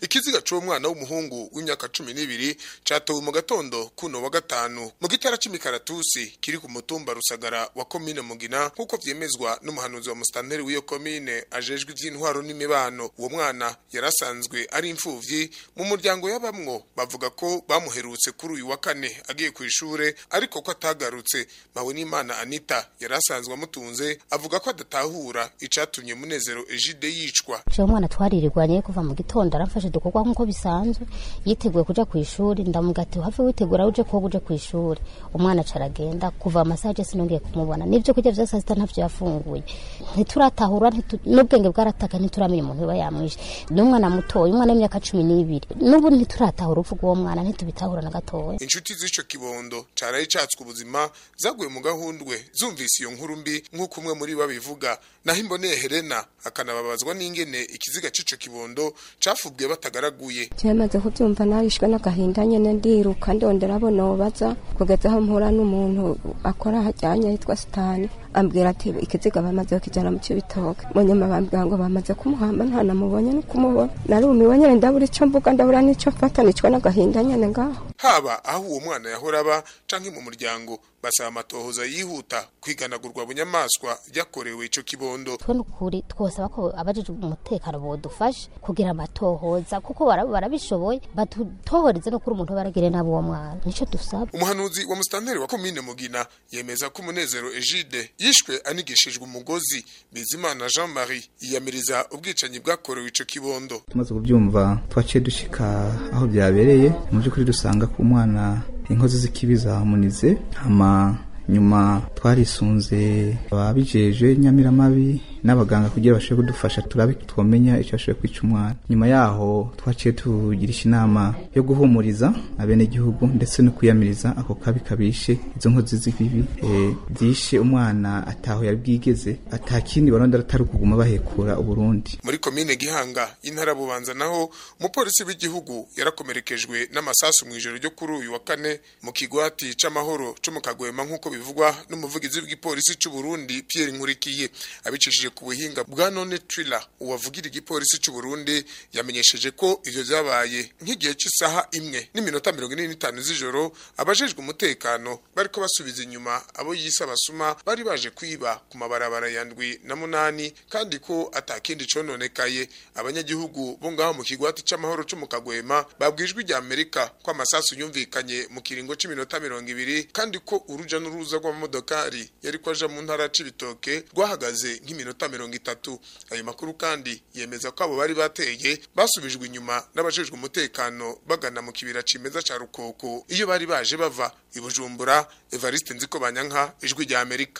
ikiziga c'uwo mwana w'umuhungu w'imyaka cumi n'ibiri catowe mu gatondo kuno wa gatanu mu gitara c'imikaratusi kiri ku mutumba rusagara wa komine mugina nk'uko vyemezwa n'umuhanuzi wa musitanteri w'iyo komine ajejwe ivy'intwaro n'imibano uwo mwana yari asanzwe ari imfuvyi mu muryango y'abamwo bavuga ko bamuherutse kuri uyu wa kane agiye kw'ishure ariko ko atagarutse mawe n'imana anita yari asanzwe amutunze avuga ko adatahura icatumye munezero ejide yicwa jewe umwana twaririrwanye kuva mu gitondo aramfashe dukorwa nk'uko bisanzwe yiteguye kuja kw'ishuri ndamuga ati have witegura uje koga uje kw'ishuri umwana aca aragenda kuva amasaha je sinongeye kumubona n'ivyo kurya vya sasita ntavyo yafunguye ntituratahura ntitu- n'ubwenge bwarataka ntituramenya umuntu uba yamwishe n'umwana mutoya umwana w'imyaka cumi n'ibiri n'ubu ntituratahura urupfu rw'uwo mwana ntitubitahura na gatoya inshuti z'ico kibondo caraye catswe ubuzima zaguye mu gahundwe zumvise iyo nkuru mbi nk'uko umwe muri bo abivuga naho imboneye helena akanababazwa n'ingene ikiziga c'ico kibondo cafubwe batagaraguye cyamaze kubyumva narishwe n'agahinda nyene ndiruka ndondera abo nobaza kugeza aho mpura n'umuntu akora hajyanye yitwa sitani ambwira ati ikiziga bamaze kukijana mu cibitoke mu nyuma bambwira ngo bamaze kumuhamba nta namubonye no kumubona narumiwe nyene ndabura ico mvuga ndabura n'ico mfata nicwa n'agahinda nyene ngaho haba aho uwo mwana yahora aba canke mu muryango basaba amatohoza yihuta kwiganagurwa bunyamaswa ryakorewe ico kibondo twe nukuri twosaba ko abajejwe umutekano bodufasha kugira amatohoza kuko bara- barabishoboye badutohoreze no kuri umuntu baragire nabo uwo mwana nico dusaba umuhanuzi wa musitanteri wa komine mugina yemeza ko umunezero egide yishwe anigishijwe umugozi bizimana jean marie yiyamiriza ubwicanyi bwakorewe ico kibondo tumaze kubyumva twaciye dushika aho byabereye mu by'ukuri dusanga ku mwana inkozi z'ikibi zamunize hama nyuma twarisunze ababijeje nyamiramabi n'abaganga kugira bashobore kudufasha turabe twomenya icyo bashoboye kwica umwana nyuma yaho twaciye tugirisha inama yo guhumuriza abenegihugu ndetse no kwiyamiriza ako kabi kabishe izo nkozi z'ibibi eh, zishe umwana ataho yari bwigeze atakindi baronda atari ukuguma bahekura uburundi muri komine gihanga y'intara bubanza naho umupolisi w'igihugu yarakomerekejwe n'amasasu mu ijoro ryo kuri uyu wa kane mu kigwati c'amahoro co mu kagwema nk'uko bivugwa n'umuvugizi w'igipolisi c'u Burundi Pierre Nkurikiye abicishije ku buhinga bwa none Triller uwavugira igipolisi c'u Burundi yamenyesheje ko ivyo vyabaye nk'igihe c'isaha imwe n'iminota mirongo ine n'itanu z'ijoro abajejwe umutekano bariko basubiza inyuma abo yise abasuma bari baje kwiba ku mabarabara ya ndwi na munani kandi ko atakindi cononekaye abanyagihugu bo ngaho mu kigwati c'amahoro co mu kagwema babwijwe rya Amerika ko amasasu yumvikanye mu kiringo c'iminota mirongo ibiri kandi ko uruja n'uruza rw'amamodokari yari ko aja mu ntara c'ibitoke rwahagaze nk'iminota mirongo itatu ayo makuru kandi yemeza ko abo bari bateye basubijwe inyuma n'abajejwe umutekano bagana mu kibira cimeza ca rukoko iyo bari baje bava i bujumbura evariste nziko banyanka ijwi rya amerika